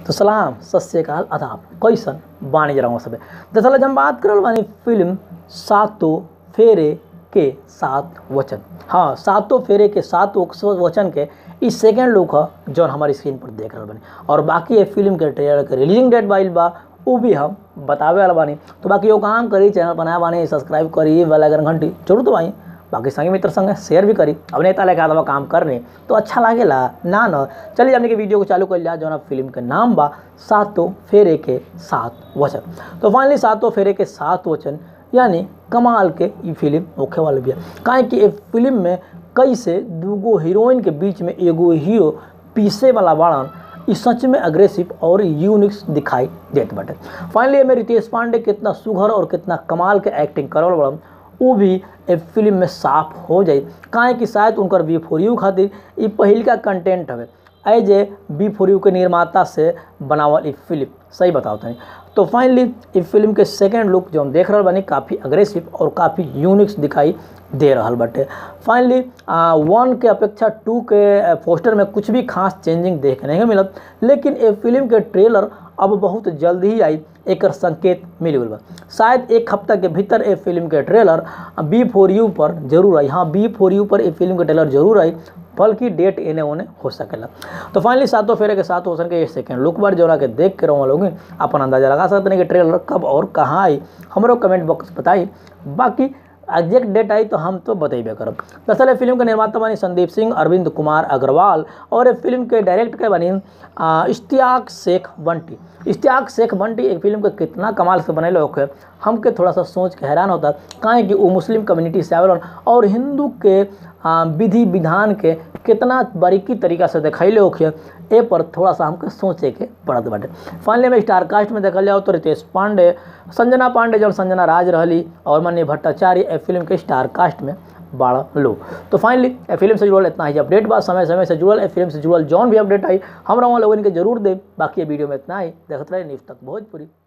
तो सलाम सत श्रीकाल आदाब कैसन बानी जरा सबे दरअसल हम बात करल बानी फिल्म सातों फेरे के सात वचन हाँ सातों फेरे के सात वचन के ई सेकेंड लुक ह जौन हमारी स्क्रीन पर देख रहल बानी और बाकी ये फिल्म के ट्रेलर के रिलीजिंग डेट बाइल बा वो भी हम बतावे वाला बानी तो बाकी वो काम करी चैनल बनाया बानी सब्सक्राइब करी बेल आइकन घंटी जरूर दबाई बाकी संगी मित्र संग शेयर भी करी अब नेता लेके आदवा काम करने तो अच्छा लागेला ना न चलिए हमने के वीडियो को चालू कर लिया जौन फिल्म के नाम बा सातों फेरे के सात वचन तो फाइनली सातों फेरे के सात वचन यानी कमाल के ये फिल्म होखे वाले बिया काहे कि ये फिल्म में कैसे दूगो हीरोइन के बीच में एगो हीरो पीसे वाला बाड़न ई सच में अग्रेसिव और यूनिक्स दिखाई देत बाटे फाइनली में रितेश पांडे कितना सुघर और कितना कमाल के एक्टिंग करल बड़न वो भी ए फिल्म में साफ हो जाए काहे कि शायद उनकर बी फोर यू खातिर ई पहिल का कंटेंट हवे as A B four you के निर्माता से बनावल ई फिल्म सही बताओ तनी तो फाइनली ई फिल्म के सेकेंड लुक जो हम देख रहल बानी काफ़ी अग्रेसिव और काफ़ी यूनिक्स दिखाई दे रहल बाटे फाइनली वन के अपेक्षा टू के पोस्टर में कुछ भी खास चेंजिंग देखे नहीं मिलत लेकिन ये फिल्म के ट्रेलर अब बहुत जल्द ही आई एक संकेत मिल गल बा शायद एक हफ्ता के भीतर ये फिल्म के ट्रेलर बी फोर यू पर जरूर आई हाँ बी फोर यू पर ये फिल्म के ट्रेलर जरूर आई बल्कि डेट एने ओने हो सकेला तो फाइनली सातों फेरे के साथ हो सके ये सेकेंड लुक बार जो के देख के रहो लोग अपन अंदाजा लगा सकते हैं कि ट्रेलर कब और कहाँ आई हमारे कमेंट बॉक्स बताई बाकी एग्जैक्ट डेट आई तो हम तो बतेबे करब दरअसल फिल्म के निर्माता बनी संदीप सिंह अरविंद कुमार अग्रवाल और ये फिल्म के डायरेक्ट के बनी इश्तियाक शेख बंटी इश्तियाक शेख बंटी एक फिल्म के कितना कमाल से बनेले होके हमके थोड़ा सा सोच के हैरान होता काहे कि वो मुस्लिम कम्युनिटी से आवेलन और हिंदू के विधि विधान के कितना बारीकी तरीका से दिखैले होके ए पर थोड़ा सा हमके सोचे के पड़त बाटे फाइनली में स्टार कास्ट में देखल जाओ तो रितेश पांडे संजना पांडे जब संजना राज रहली और मन्य भट्टाचार्य ए फिल्म के स्टार कास्ट में बारह लो तो फाइनली ए फिल्म से जुड़ल इतना ही अपडेट बा समय समय से जुड़ल ए फिल्म से जुड़ल जौन भी अपडेट आई हम वहाँ लोगन के जरूर दे बाकी ये वीडियो में इतना ही देखते रहे न्यूज़ तक भोजपुरी